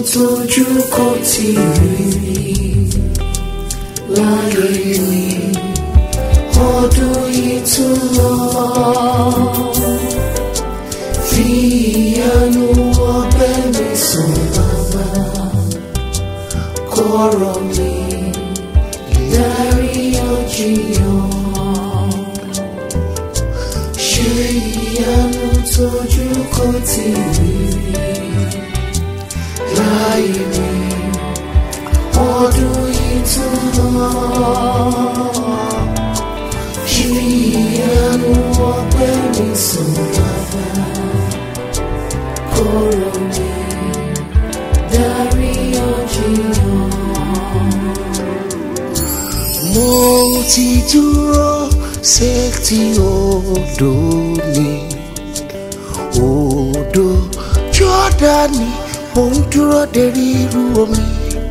tójú kò tí rí rí láyé mi ọdún yìí tún lọ fi ìyanu ọbẹ̀ mi sùn bàbá kọ̀rọ̀ mi dárí ọjìyàn ṣe ìyanu tójú kò tí rí rí láyé mi ọdún yìí tún lọ ṣe ìyanu ọpẹ́ mi sùn bàbá kọ̀rọ̀ mi dárí ọjìyàn. mo ti dúró sétí odò mi odò jọ́dánì mo ń dúró de ríru omi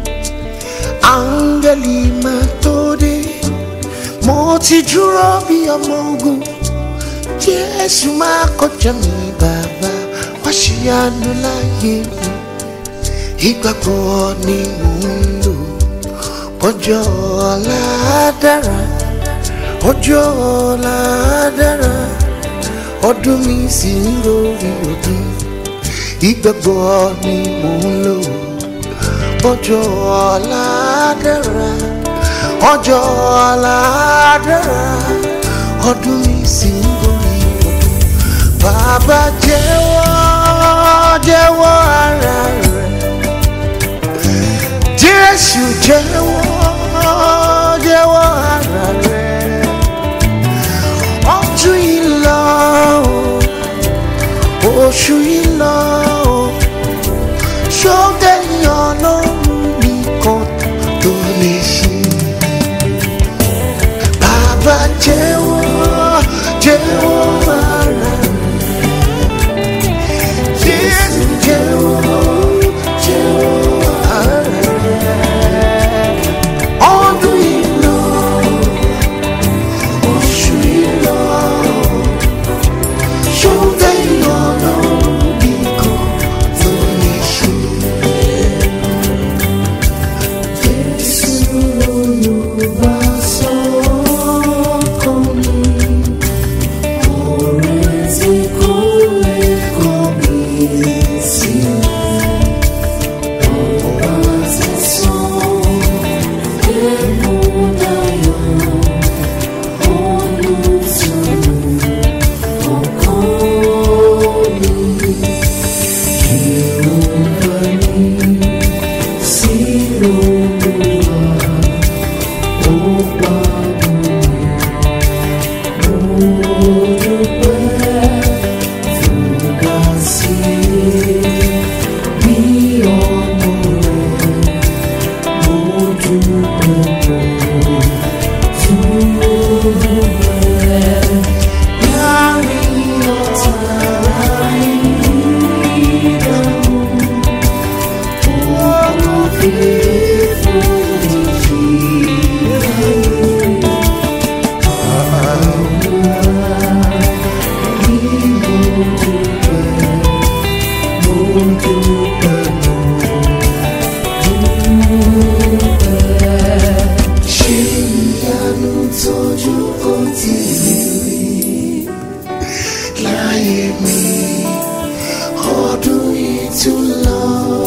áńgẹ́lì máa tó dé mo ti dúró bí ọmọ ogun jésù máa kọjá mi bàbá wá ṣìyanu láyé mi ìgbàgbọ́ ni mò ń lò ọjọ́ ọ̀la dára ọjọ́ ọ̀la dára ọdún mi sì ń lórí ọdún ìgbàgbọ́ ni mò ń lò ọjọ́ ọ̀la dára ọjọ́ ọ̀la dára ọdún mi sì ń lórí ọdún bàbá jẹ́wọ́ jẹ́wọ́ ara rẹ̀ jésù jẹ́wọ́ jẹ́wọ́ ara rẹ̀ ọdún yìí lọ o, oṣù yìí lọ o, ṣọ́gẹ́yìn ọlọ́run nìkan tó lè ṣe. bàbá jẹ́wọ́ jẹ́wọ́ ara rẹ̀ jésù jẹ́wọ́ jẹ́wọ́ ara rẹ̀ ọdún yìí lọ oṣù yìí lọ ṣọ́gẹ́yìn ọlọ́run nìkan tó lè ṣe. Jésù olùbásọ́kàn mi, ọ̀rẹ́ tí kò lè kọ̀ mí sílẹ̀. Ọba ti sàn ẹ̀kún dayọ̀, olùtùnú ọkàn mi. Ìrọ̀lẹ́ mi sí Olúwa, ó pa mí. Mo dúpẹ́ fúnra sí bí ọmọ rẹ̀. Mo dúpẹ́ mo dúpẹ́. Láàrin ọ̀tá ìdánwò, ó fi fún ìjìyà. Ṣé ìyanu tójú kò tí ì rí láyé mi ọdún yìí tún lọ.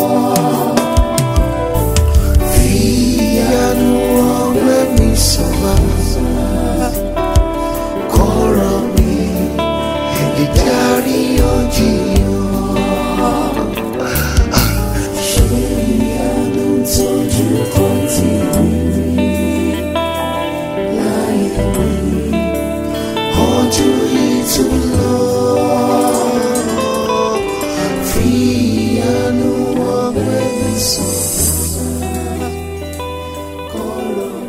Fi ìyanu ọgbẹ́ mi sọ̀rọ̀ kọ́rọ̀ mi ìdarí ọjìyàn. Ṣé ìyanu tójú kò tí ì rí láyé mi ọdún yìí tún lọ. Fi ìyanu ọgbẹ́ mi sọ̀rọ̀ kọ́rọ̀